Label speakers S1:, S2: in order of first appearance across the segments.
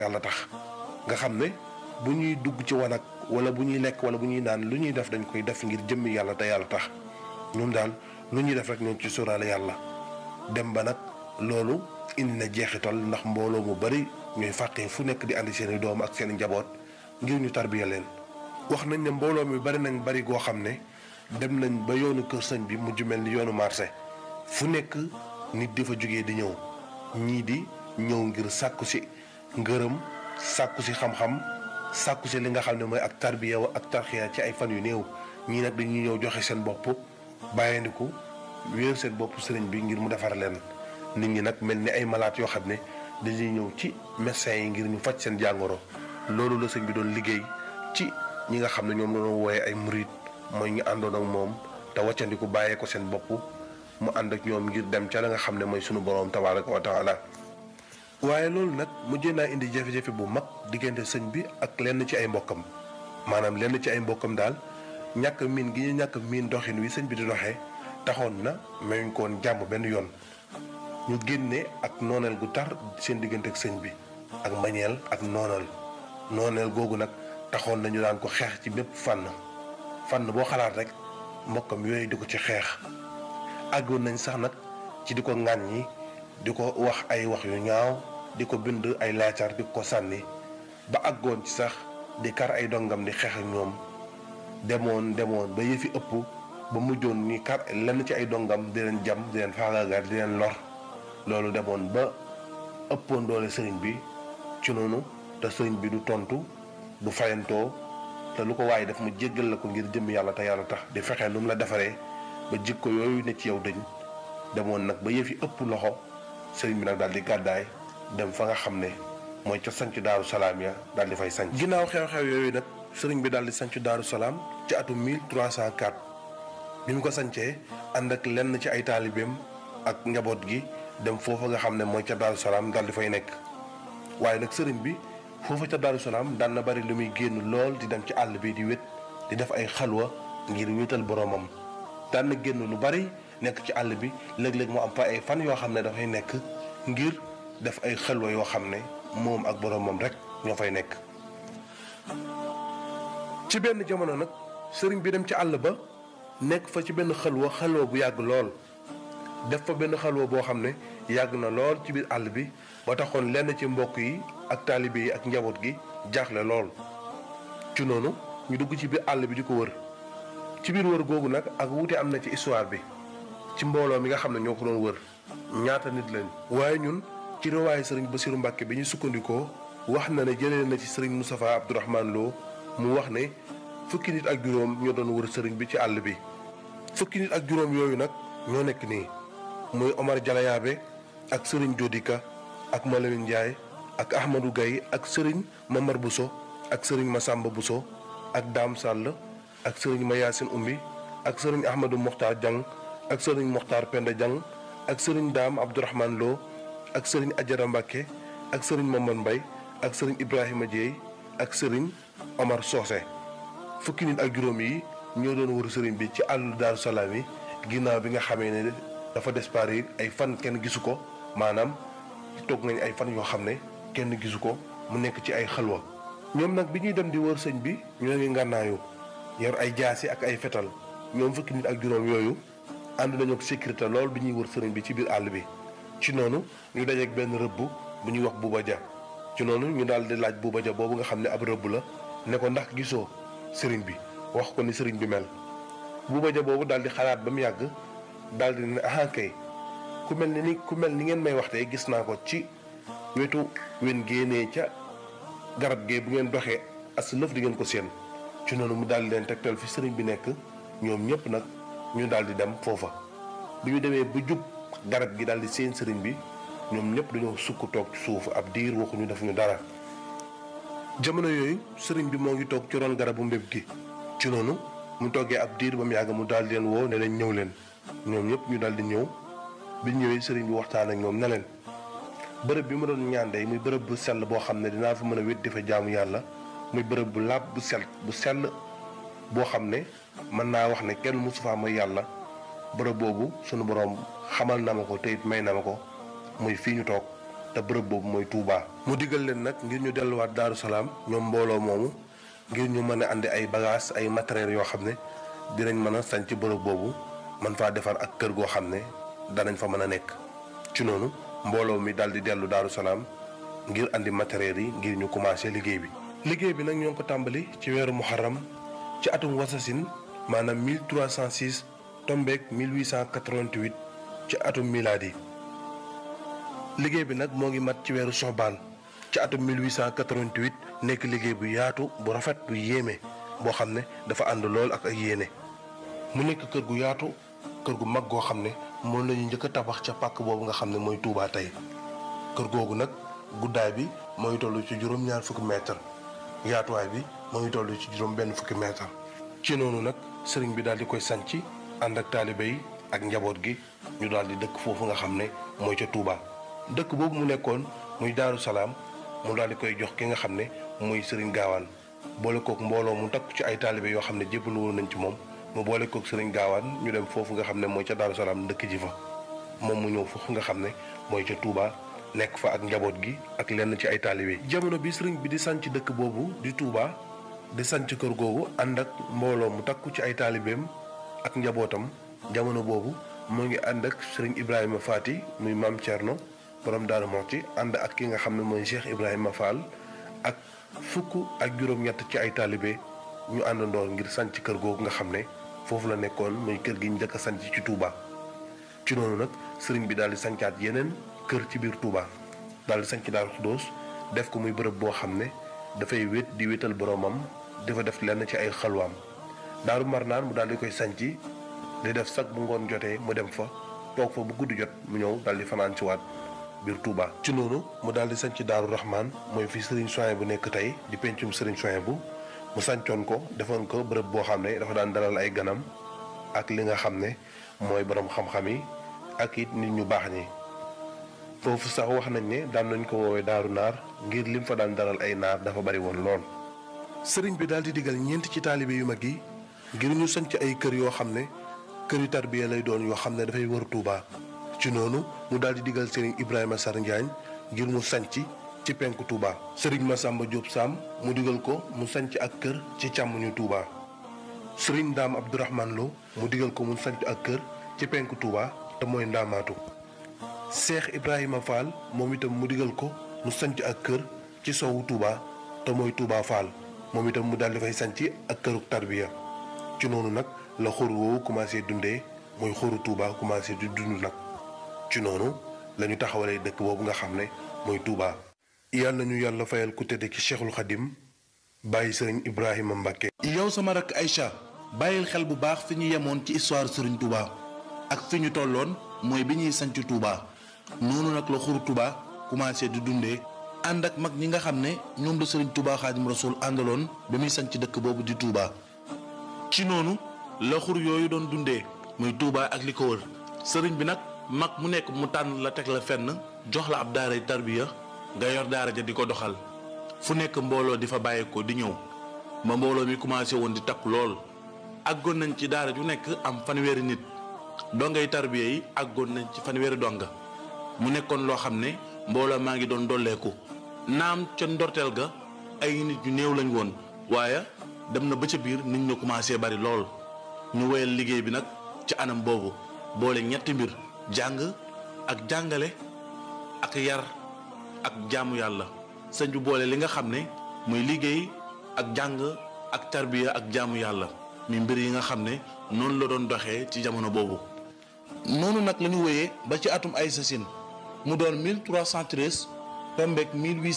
S1: yàlla tax nga xam ne bu ñuy dugg ci wanag wala bu ñuy lekk wala bu ñuy naan lu ñuy def dañ koy def ngir jëmmi yàlla te yàlla tax ñun daal lu ñuy def rek ñoom ci sóoraale yàlla dem ba nag loolu indi na jeexital ndax mbooloo mu bari ñooy fàqee fu nekk di andi seeni doom ak seeni njaboot ngir ñu tarbiya leen wax nañ ne mbooloo mi bari nañ bari goo xam ne dem nañ ba yoonu kër sëñ bi mujj mel ni yoonu marché fu nekk nit di fa jógee di ñëw ñii di ñëw ngir sàkku si ngërëm sàkku si xam-xam sàkku si li nga xam ne mooy ak tarbiya wa ak tarxiya ci ay fan yu néew ñii nag dañuy ñëw joxe seen bopp bàyyandiku wéer seen bopp sëriñ bi ngir mu defar leen nit ñi nag mel ni ay malaat yoo xam ne dañuy ñëw ci médecins yi ngir ñu faj seen jàngoro loolu la sëñ bi doon liggéey ci ñi nga xam ne ñoom la doon wooye ay murit mooy ñu àndoon ak moom te waccandiku bàyyee ko seen bopp mu ànd ak ñoom ngir dem ca la nga xam ne mooy sunu boroom tabaaraka wa taala waaye loolu nag mujjee naa indi jafe-jafe bu mag diggante sëñ bi ak lenn ci ay mbokkam maanaam lenn ci ay mbokkam daal ñàkk miin gi ñu ñàkk miin doxin wi sëñ bi di doxee taxoon na mayuñ ko woon jàmm benn yoon ñu génne ak nooneel gu tar seen diggante ak sëñ bi ak mbañeel ak nooneel nooneel googu nag taxoon nañu daan ko xeex ci bépp fànn fànn boo xalaat rek mbokkam yooyu di ko ci xeex àggoon nañ sax nag ci di ko ŋàññi di ko wax ay wax yu ñaaw di ko bind ay laacar di ko sànni ba àggoon ci sax di kar ay dongam di xeex ak ñoom demoon demoon ba yëfi ëpp ba mujjoon ni kar lenn ci ay dongam di leen jam di leen faagaagal di leen lor loolu demoon ba ëppoon doole sëriñ bi ci noonu te sëriñ bi du tontu du fayantoo te lu ko waaye def mu jéggal la ko ngir jëm yàlla te yàlla tax di fexe lu mu la defaree ba jikko yooyu ne ci yow dëñ demoon nag ba yëfi ëpp loxo sëriñ bi nag daal di gàddaay dem fa nga xam ne mooy ca sanc daaru salaam ya daal di fay sanc ginnaaw xew-xew yooyu nag sëriñ bi daal di sanc daaru salaam ci atum 1304 bi mu ko sancee ànd ak lenn ci ay taalibeem ak njaboot gi dem foofa nga xam ne mooy ca daaru salaam daal di fay nekk waaye nag sëriñ bi foofa ca daaru salaam daan na bari lu muy génn lool di dem ci àll bi di wét di def ay xalwa ngir wéetal boroomam daan na génn lu bari nekk ci àll bi léeg-léeg mu am fa ay fan yoo xam ne dafay nekk ngir def ay xalwa yoo xam ne moom ak boroomam rek ñoo fay nekk ci benn jamono nag sëriñ bi dem ci àll ba nekk fa ci benn xalwa xalwa bu yàgg lool def fa benn xalwa boo xam ne yàgg na lool ci biir àll bi ba taxoon lenn ci mbokk yi ak taalibe yi ak njaboot gi jaaxle lool ci noonu ñu dugg ci biir àll bi di ko wër ci biir wër googu nag ak wuute am na ci histoire bi ci mbooloo mi nga xam ne ñoo ko doon wër ñaata nit lañ waaye ñun ci riwaayu sëriñ Basiru Mbàkke bi ñu sukkandikoo wax na ne jëlee na ci sëriñ Moustapha Abdourahmane Lo mu wax ne fukki nit ak juróom ñoo doon wër sëriñ bi ci àll bi fukki nit ak juróom yooyu nag ñoo nekk nii muy Omar Jalayaabe ak sëriñ Jodika ak Malamine Ndiaye ak Ahmadou Gaye ak sëriñ Mamar Bousso ak sëriñ Massamba Bousso ak Dame Sall ak sëriñ Mayasin Umbi ak sëriñ Ahmadou Mokhtar Diang ak sëriñ Mokhtar Penda Diang ak sëriñ Dame Abdourahmane Lo ak sëriñ Ajara Mbacke ak sëriñ Mamad Mbay ak sëriñ Ibrahima Dieye ak sëriñ Omar Socé fukki nit ak juróom yi ñoo doon wër sëriñ bi ci àllu Daaru Salaam yi ginnaaw bi nga xamee ne dafa disparaître ay fan kenn gisu ko maanaam toog nañ ay fan yoo xam ne kenn gisu ko mu nekk ci ay xalwa ñoom nag bi ñuy dem di wër sëñ bi ñoo ngi ngànnaayu yor ay jaasi ak ay fetal ñoom fukki nit ak juróom yooyu ànd nañu ak sécurité lool bi ñuy wër sëriñ bi ci biir àll bi ci noonu ñu dajeek benn rëbb bu ñuy wax buuba ja ci noonu ñu daal di laaj buuba ja boobu nga xam ne ab rëbb la ne ko ndax gisoo sëriñ bi wax ko ni sëriñ bi mel buuba ja boobu daal di xalaat ba mu yàgg daal di ne ah kay ku mel ni ku mel ni ngeen may waxtee gis naa ko ci wetu wen génnee ca garab gee bu ngeen doxee as lëf di ngeen ko séen ci noonu mu daal di leen tegtal fi sëriñ bi nekk ñoom ñëpp nag ñu daal di dem foofa bi ñu demee ba jub garab gi daal di seen sëriñ bi ñoom ñëpp dañoo sukk toog ci suuf ab diir waxuñu defuñu dara jamono yooyu sëriñ bi moo ngi toog ci ron garabu mbéb gi ci noonu mu toggee ab diir ba mu yàgg mu daal di leen woo ne leen ñëw leen ñoom ñëpp ñu daal di ñëw bi ñëwee sëriñ bi waxtaan ak ñoom ne leen bërëb bi ma doon ñaan day muy bërëb bu sell boo xam ne dinaa fa mën a wét di fa jaamu yàlla muy bërëb bu laab bu sell bu sell boo xam ne mën naa wax ne kenn mosu faa mooy yàlla bërëb boobu sunu boroom xamal na ma ko te it may na ma ko muy fii ñu toog te bërëb boobu mooy Touba. mu digal leen nag ngir ñu delluwaat Daaru Salaam ñoom mbooloo moomu ngir ñu mën a andi ay bagages ay matériels yoo xam ne dinañ mën a sañ ci bërëb boobu man faa defar ak kër goo xam ne danañ fa mën a nekk. ci noonu mbooloo mi daal di dellu Daaru Salaam ngir andi matériels yi ngir ñu commencé liggéey bi. liggéey bi nag ñoo ngi ko tàmbali ci weeru muharram ci atum wasasin maanaam 1306 tombeek 1888 ci atum milaadi liggéey bi nag moo ngi mat ci weeru soxbaan ci atum 1888 nekk liggéey bu yaatu bu rafet bu yéeme boo xam ne dafa ànd lool ak ay yéene mu nekk kër gu yaatu kër gu mag goo xam ne moom la ñu njëkk a tabax ca pàkk boobu nga xam ne mooy Touba tey kër googu nag guddaay bi mooy toll ci juróom-ñaar fukki mètre yaatuwaay bi moo ngi toll ci juróom benn fukki mètre ci noonu nag sëriñ bi daal di koy sanc ànd ak taalibe yi ak njaboot gi ñu daal di dëkk foofu nga xam ne mooy ca Touba. dëkk boobu mu nekkoon muy Daaru Salaam mu daal di koy jox ki nga xam ne muy sëriñ gaawaan boole kook mbooloo mu takku ci ay taalibe yoo xam ne jébbalu woon nañ ci moom mu boole kook sëriñ gaawaan ñu dem foofu nga xam ne mooy ca Daaru Salaam dëkk ji fa moom mu ñëw foofu nga xam ne mooy ca Touba. nekk fa ak njaboot gi ak lenn ci ay taalibe jamono bi sëriñ bi di sanc dëkk boobu di Touba di sanc kër googu ànd ak mbooloo mu takku ci ay taalibeem ak njabootam jamono boobu moo ngi ànd ak sëriñ Ibrahima Faati muy maam Thierno borom Daaru Muxti ànd ak ki nga xam ne mooy Cheikh Ibrahima Fall ak fukk ak juróom-ñett ci ay taalibe ñu àndandoor ngir sanc kër googu nga xam ne foofu la nekkoon muy kër gi njëkk a sanc ci Touba ci noonu nag sëriñ bi daal di sancaat yeneen kër ci biir Touba daal di sanc Daaru Xuddoos def ko muy bërëb boo xam ne dafay wét di wétal boromam dafa def lenn ci ay xalwaam Daaru Marnaan mu daal di koy sanc di def sag bu ngoon jotee mu dem fa toog fa bu guddi jot mu ñëw daal di fanaan ci waat biir Touba. ci noonu mu daal di sanc Daaru Rahman mooy fi Serigne Soin bu nekk tey di pencum Serigne Soin bu mu sancoon ko defoon ko bërëb boo xam ne dafa daan dalal ay ganam ak li nga xam ne mooy borom xam-xam yi ak it nit ñu baax ñi. foofu sax wax nañ ne daan nañ ko woowee daaru naar ngir lim fa daan dalal ay naar dafa bari woon lool. sëriñ bi daal di digal ñeent ci taalibe yu mag yi ngir ñu sanc ay kër yoo xam ne këri tarbiya lay doon yoo xam ne dafay wër Touba. ci noonu mu daal di digal sëriñ Ibrahima Sar Njaañ ngir mu sanc ci penku Touba. sëriñ Massamba Diop Sam mu digal ko mu sanc ak kër ci càmmuñu Touba. sëriñ Ndaam Abdourahman Lo mu digal ko mu sanc ak kër ci penku Touba te mooy Ndaamaatu. Cheikh Ibrahima Fall moom itam mu digal ko mu sanc ak kër ci sowu Touba te mooy Touba Fall moom itam mu daal di fay sanc ak këruk tarbiya ci noonu nag la xur woowu commencé dundee mooy xuru Touba commencé di dund nag ci noonu la ñu taxawalee dëkk boobu nga xam ne mooy Touba. yàlla nañu yàlla fayal ku tedd ki Cheikhul Khadim bàyyi sëriñ Ibrahima Mbacke.
S2: yow sama rakk Aïcha bàyyil xel bu baax fi ñu yemoon ci histoire sëriñ Touba ak fi ñu tolloon mooy bi ñuy sanc Touba. noonu nag la xuru Touba commencé di dundee ànd ak mag ñi nga xam ne ñoom la sëriñ Touba Xaadim Rasul àndaloon ba muy sanc dëkk boobu di Touba. ci noonu la xur yooyu doon dundee muy Touba ak li ko wër sëriñ bi nag mag mu nekk mu tànn la teg la fenn jox la ab daaray tarbiya nga yor daara ja di ko doxal fu nekk mbooloo di fa bàyyeekoo di ñëw ba mbooloo mi commencé woon di takku lool àggoon nañ ci daara ju nekk am fanweeri nit dongay tarbiya yi àggoon nañ ci fanweeri donga mu nekkoon loo xam ne mbooloo maa ngi doon dolleeku naam ca ndorteel ga ay nit ñu néew lañ woon waaye dem na ba ca biir nit ñu commencé bari lool ñu woyal liggéey bi nag ci anam boobu boole ñetti mbir jàng ak jàngale ak yar ak jaamu yàlla sëñ bi boole li nga xam ne muy liggéey ak jàng ak tarbiya ak jaamu yàlla mi mbir yi nga xam ne noonu la doon doxee ci jamono boobu noonu nag la ñu wéyee ba ci atum ay sasin mu doon 1313 tombeek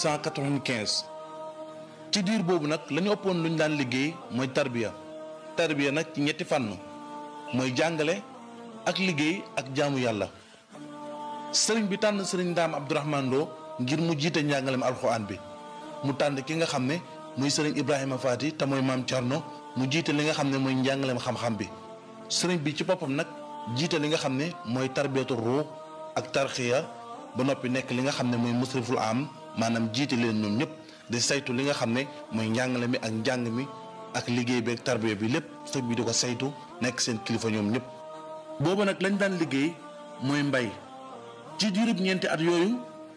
S2: 1895 ci diir boobu nag la ñu ëppoon lu ñu daan liggéey mooy tarbiya tarbiya nag ci ñetti fànn mooy jàngale ak liggéey ak jaamu yàlla sëriñ bi tànn sëriñ Ndaam Abdourahman Lo ngir mu jiite njàngalem alxuraan bi mu tànn ki nga xam ne muy sëriñ Ibrahima Faati te mooy maam Thierno mu jiite li nga xam ne mooy njàngalem xam-xam bi sëriñ bi ci boppam nag jiite li nga xam ne mooy tarbiyatu ruux ak tarxiya ba noppi nekk li nga xam ne mooy musriful am maanaam jiite leen ñoom ñëpp di saytu li nga xam ne mooy njàngale mi ak njàng mi ak liggéey bi ak tarbiya bi lépp sëñ bi di ko saytu nekk seen kilifa ñoom ñëpp. boobu nag lañ daan liggéey mooy mbay ci diirub ñeenti at yooyu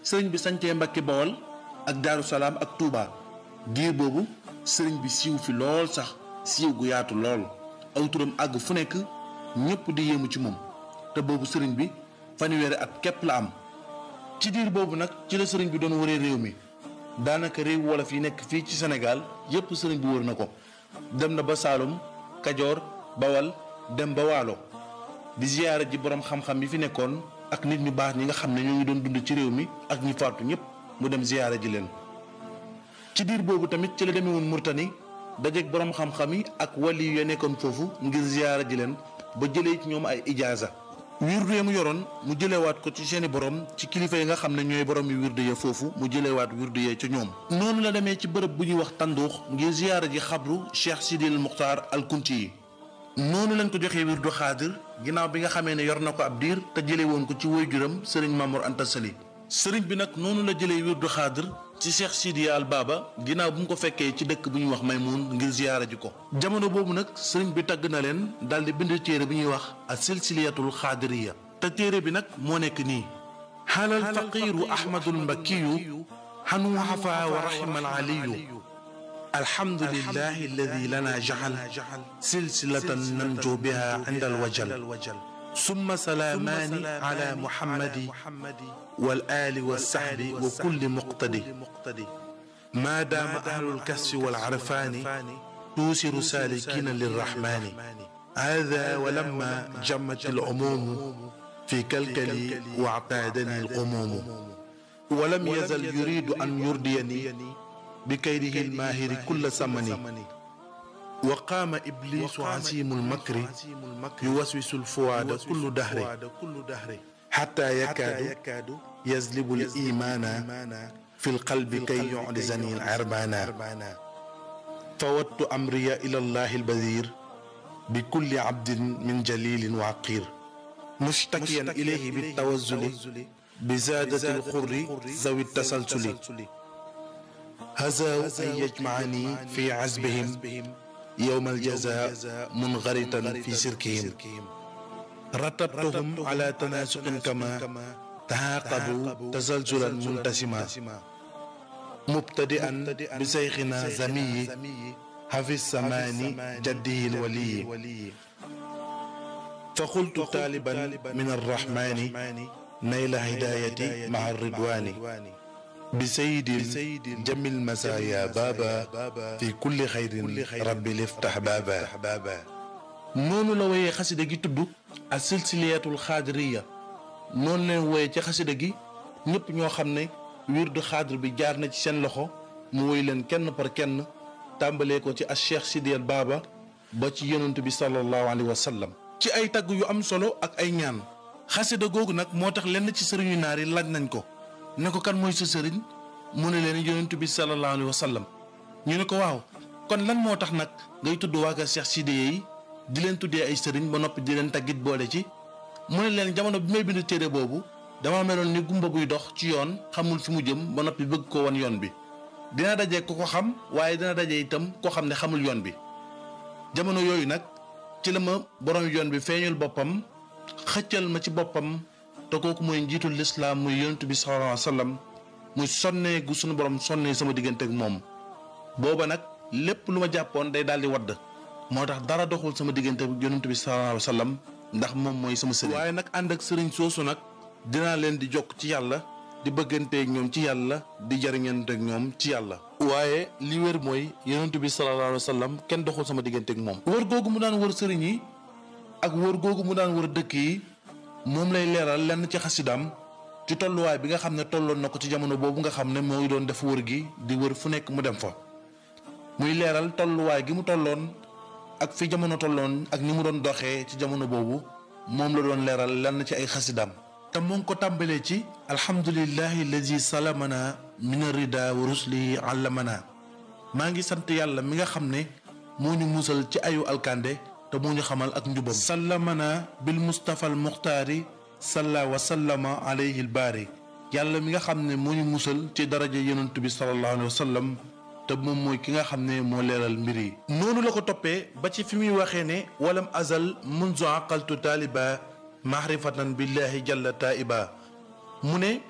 S2: sëriñ bi sancee Mbàkke Bawol ak Daaru Salaam ak Touba diir boobu sëriñ bi siiw fi lool sax siiw gu yaatu lool aw turam àgg fu nekk ñëpp di yéemu ci moom te boobu sëriñ bi fanweeri at képp la am ci diir boobu nag ci la sëriñ bi doon wëree réew mi daanaka réew wolof yi nekk fii ci Sénégal yépp sëriñ bi wër na ko dem na ba Saalum Kajoor Bawal dem ba Waalo di ziyaara ji boroom xam-xam yi fi nekkoon ak nit ñu baax ñi nga xam ne ñoo ngi doon dund ci réew mi ak ñi faatu ñëpp mu dem ziyaara ji leen ci diir boobu tamit ci la demee woon Murtani dajeeg boroom xam-xam yi ak wali yu nekkoon foofu ngir ziyaara ji leen ba jëlee ci ñoom ay ijaaza wirdu ya mu yoroon mu jëlewaat ko ci seeni borom ci kilifa yi nga xam ne ñooy borom yi wirdu ya foofu mu jëlewaat wirdu ya ci ñoom noonu la demee ci bërëb bu ñuy wax tànduux ngir ziyaara ji xabru Cheikh Sidil Muxtaar al Kunti yi noonu lañ ko joxee wirdu xaadir ginnaaw bi nga xamee ne yor na ko ab diir te jële woon ko ci waajuram sëriñ Mamour Anta Sali sëriñ bi nag noonu la jëlee wirdu xaadir ci Cheikh Sidiya al Baba ginnaaw bu mu ko fekkee ci dëkk bu ñuy wax Maymoun ngir ziyaara ji ko jamono boobu nag sëriñ bi tagg na leen daal di bind téere bi ñuy wax a silsiliyatul xaadiriya te téere bi nag moo nekk nii xaalal faqiiru ahmadul mbakkiyu xanu xafa wa raxima al aliyu alhamdulillahi alladi lana jaxal silsilatan nanju biha inda alwajal summa salaamaani ala muhammadi wal aali wa saxbi wa kulli muqtadi maa daama ahlul kasfi wal arfaani tuusiru saalikiina lirrahmaani haadaa wa lamma jammat al umuumu fi kalkali wa actaadani alqumuumu wa lam yazal yuriidu an yurdiyani بكيده الماهر كل ثمن وقام إبليس عسيم المكر يوسوس الفؤاد كل دهر حتى يكاد يزلب الإيمان في القلب كي يعجزني العربان فودت أمري إلى الله البذير بكل عبد من جليل وعقير مشتكيا إليه بالتوزل بزادة الخر ذوي التسلسل هزاوا أن يجمعني في عزبهم يوم الجزاء منغرطا في سركهم رتبتهم على تناسق كما تعاقبوا تزلزلا منتسما مبتدئا بشيخنا زمي حفي السمان جده الولي فقلت طالبا من الرحمن نيل هدايتي مع الرضوان بسيد جميل المسايا بابا في كل خير ربي لفتح بابا noonu la woyee xasida gi tudd a silsiliyatul xaadiriya noonu leen woyee ci xasida gi ñëpp ñoo xam ne wirdu xaadir bi jaar na ci seen loxo mu woy leen kenn par kenn tàmbalee ko ci a cheikh sidiyal baaba ba ci yonent bi sallallahu alayhi wa sallam ci ay tagg yu am solo ak ay ñaan xasida googu nag moo tax lenn ci sëriñu naar yi laaj nañ ko ne ko kan mooy sa sëriñ mu ne leen yonent bi sallallahu alayhi wa sallam ñu ne ko waaw kon lan moo tax nag ngay tudd waa kër Cheikh Sidiye yi di leen tuddee ay sëriñ ba noppi di leen taggit boole ci mu ne leen jamono bi may bind téere boobu dama meloon ni gumba guy dox ci yoon xamul fi mu jëm ba noppi bëgg ko won yoon bi dina daje ko ko xam waaye dina daje itam koo xam ne xamul yoon bi jamono yooyu nag ci la ma borom yoon bi feeñul boppam xëccal ma ci boppam te kooku mooy njiitul lislaam muy yonent bi sallallahu alayhi wa sallam muy sonnee gu sunu borom sonnee sama diggante ak moom booba nag lépp lu ma jàppoon day daal di wadd moo tax dara doxul sama diggante ak yonent bi sallallahu alayhi wa sallam ndax moom mooy sama sëriñ. waaye nag ànd ak sëriñ soosu nag dinaa leen di jokk ci yàlla di bëgganteeg ñoom ci yàlla di jariñanteeg ñoom ci yàlla. waaye li wér mooy yonent bi sallallahu alayhi wa sallam kenn doxul sama digganteeg moom. wër googu mu daan wër sëriñ yi ak wër googu mu daan wër dëkk yi. moom lay leeral lenn ci xasidaam ci tolluwaay bi nga xam ne tolloon na ko ci jamono boobu nga xam ne moo ngi doon def wër gi di wër fu nekk mu dem fa muy leeral tolluwaay gi mu tolloon ak fi jamono tolloon ak ni mu doon doxee ci jamono boobu moom la doon leeral lenn ci ay xasidaam te mu ngi ko tàmbalee ci alhamdulillahi alladi salamana min arida wa ruslihi allamana maa ngi sant yàlla mi nga xam ne moo ñu musal ci ayu alkande te moo ñu xamal ak njubam sallamana bil mustafa al muxtaari salla wa sallama alayhi al baari yàlla mi nga xam ne moo ñu musal ci daraja yonent bi sallallahu alayhi wa sallam te moom mooy ki nga xam ne moo leeral mbir yi noonu la ko toppee ba ci fi muy waxee ne walam azal munzu aqaltu taaliba mahrifatan billahi jalla taiba mu ne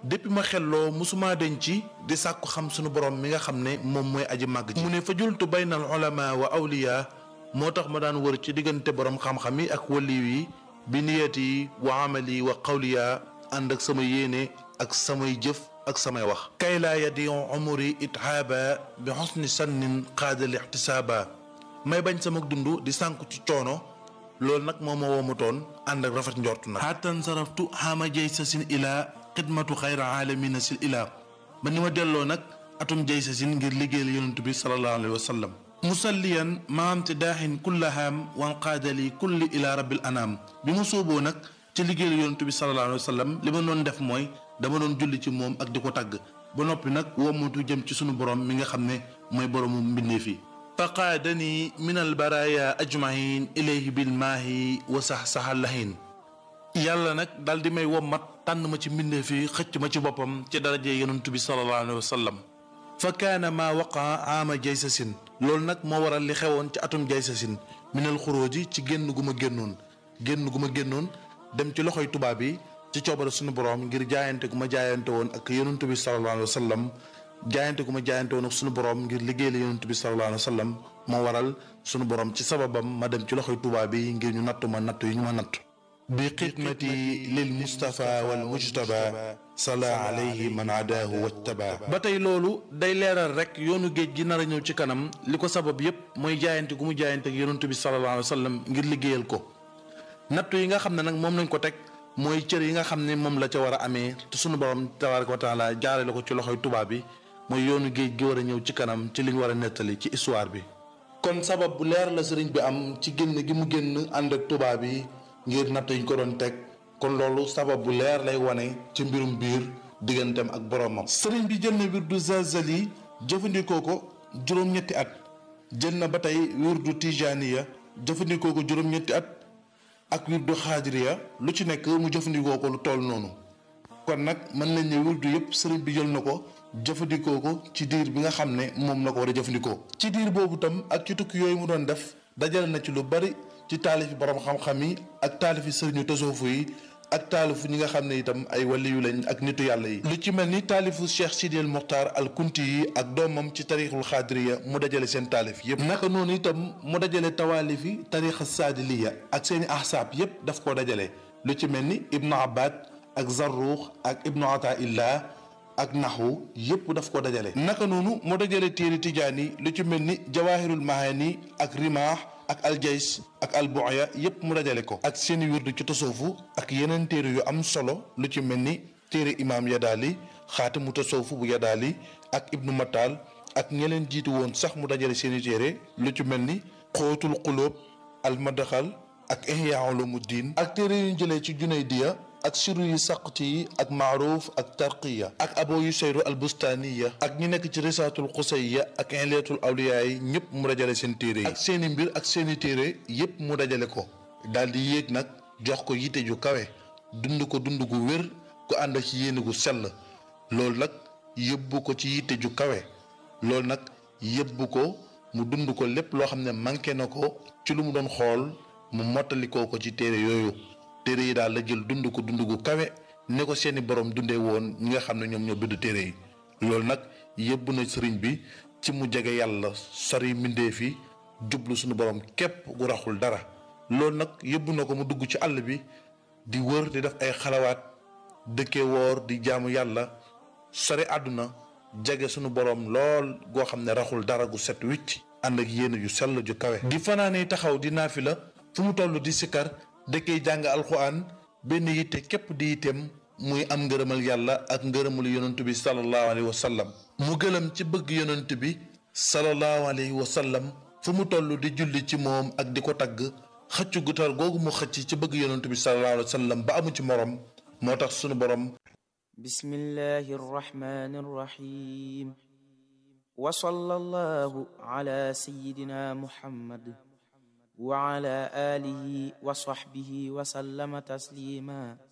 S2: depuis ma xelloo musuma deñ ci di sàkku xam sunu borom mi nga xam ne moom mooy aji màgg ji mu ne fa jultu baynal ulama wa awliya moo tax ma daan wër ci diggante borom xam-xam yi ak waliw yi bi niyati wa amali wa qawliya ànd ak sama yéene ak samay jëf ak samay wax kay laa yadion umuri ithaaba bi xusni sannin qaadal ixtisaaba may bañ sama dund di sànku ci coono loolu nag moo ma woomatoon ànd ak rafet njort nag xaatan saraftu xaama jay sa sin ilaa xidmatu xayra aalamina sil ilaa ba ni ma delloo nag atum jay sa sin ngir liggéeyal yonent bi sallallahu alayhi wa sallam musalliyan maam te daaxin kullahaam wan qaadali kulli ilaa rabbil anaam bi ma sóoboo nag ci liggéeyal yonent bi sallallahu alayhi wa sallam li ma doon def mooy dama doon julli ci moom ak di ko tàgg ba noppi nag wommatu jëm ci sunu borom mi nga xam ne mooy boroomu mbindeef yi faqaadani min albaraya ajmahin ilayhi bilmaahi wa sax saxallahin yàlla nag daal di may wommat tànn ma ci mbindeef yi xëcc ma ci boppam ci daraje yonent bi sallallahu alayhi wa sallam fa kaana maa waqaa aama jaysasin loolu nag moo waral li xewoon ci atum jaysasin minal xuróoji ci génn gu ma génnoon génn gu ma génnoon dem ci loxoy tubaab yi ci coobare suñu borom ngir jaayante gu ma jaayante woon ak yonent bi sallallahu alayhi wa sallam jaayante gu ma jaayante woon ak suñu borom ngir liggéey la yonent bi sallallahu alayhi wa sallam moo waral suñu borom ci sababam ma dem ci loxoy tubaab yi ngir ñu nattu ma nattu yi ñu ma nattu bi xidmati lil mustafa wal mujtaba sala alayhi man adaahu wajtaba ba tey loolu day leeral rek yoonu géej gi nar a ñëw ci kanam li ko sabab yépp mooy jaayante gu mu jaayante ak yonent bi sallallahu alayhi wa sallam ngir liggéeyal ko nattu yi nga xam ne nag moom lañ ko teg mooy cër yi nga xam ne moom la ca war a amee te sunu borom tabaraka wa taala jaarale ko ci loxoy tubaab bi mooy yoonu géej gi war a ñëw ci kanam ci li ñu war a nettali ci histoire bi. kon sabab bu leer la sëriñ bi am ci génn gi mu génn ànd ak tubaab yi ngir natt yi ñu ko doon teg kon loolu sabab bu leer lay wane ci mbirum biir digganteem ak boromam. sëriñ bi jël na wirdu Zazali jëfandikoo ko juróom-ñetti at jël na ba tey wirdu Tijaniya jëfandikoo ko juróom-ñetti at. ak wirdu xaadiriya lu ci nekk mu jëfandikoo ko lu toll noonu kon nag mën nañ ne wirdu yëpp sëriñ bi jël na ko jëfandikoo ko ci diir bi nga xam ne moom la ko war a jëfandikoo. ci diir boobu tam ak ci tukki yooyu mu doon def dajale na ci lu bari ci taalifi borom xam-xam yi ak taalifi sëriñu tasoofu yi ak taalifu ñi nga xam ne itam ay waliyu lañ ak nitu yàlla yi. lu ci mel ni taalifu Cheikh Sidi El Mokhtar al Kunti yi ak doomam ci tarixul xaadiriya mu dajale seen taalif yëpp. naka noonu itam mu dajale tawaalifi tarixa saadiliya ak seeni ahsaab yëpp daf koo dajale lu ci mel ni Ibnu Abbad ak Zarruux ak Ibnu Ataillah ak naxwu yëpp daf ko dajale. naka noonu mu dajale téere tijaani lu ci mel ni Jawahirul Mahani ak Rimaax. ak aljays ak albuya yépp mu dajale ko ak seeni wirdu ci tasawufu ak yeneen téere yu am solo lu ci mel ni téere imaam yadaali xaatimu tasawufu bu yadaali ak ibnu matal ak ñeleen jiitu woon sax mu dajale seeni téere lu ci mel ni xóotul xulóob almadaxal ak ihya ulumuddin ak téere yu ñu jëlee ci junaydiya ak siru yu saqti yi ak maaruuf ak tarqiya ak abo yu seyru albustaniya ak ñi nekk ci risaatul xusayya ak inleetul awliya yi ñëpp mu dajale seen téere yi ak seeni mbir ak seeni téere yëpp mu dajale ko daal di yéeg nag jox ko yite ju kawe dund ko dund gu wér gu ànd ci yéene gu sell loolu nag yëbbu ko ci yitte ju kawe loolu nag yëbbu ko mu dund ko lépp loo xam ne manqué na ko ci lu mu doon xool mu mottalikoo ko ci téere yooyu téere yi daal la jël dund ko dund gu kawe ne ko seeni borom dundee woon ñi nga xam ne ñoom ñoo bind téere yi loolu nag yëbbu na sëriñ bi ci mu jege yàlla sori mbindeef yi jublu suñu borom képp gu raxul dara loolu nag yëbbu na ko mu dugg ci àll bi di wër di def ay xalawaat dëkkee woor di jaamu yàlla sori àdduna jege sunu borom lool goo xam ne raxul dara gu set wicc ànd ak yéene ju sell ju kawe. di fanaane taxaw di naafila fu mu toll di sikkar dëkkee jàng alxuraan benn yitte képp di yitteem muy am ngërëmal yàlla ak ngërëmul yonent bi sallallahu alayhi wa sallam. mu gëlëm ci bëgg yonent bi sallallahu alayhi wa sallam fu mu toll di julli ci moom ak di ko tagg xëccu gutal googu mu xëcc ci bëgg yonent bi sallallahu alayhi wa sallam ba amu ci morom moo tax sunu borom.
S3: bismillahi rrahmani rrahim wa sallallahu ala sayyidina muhammad wa ala alihi wa sahbihi wa sallama taslima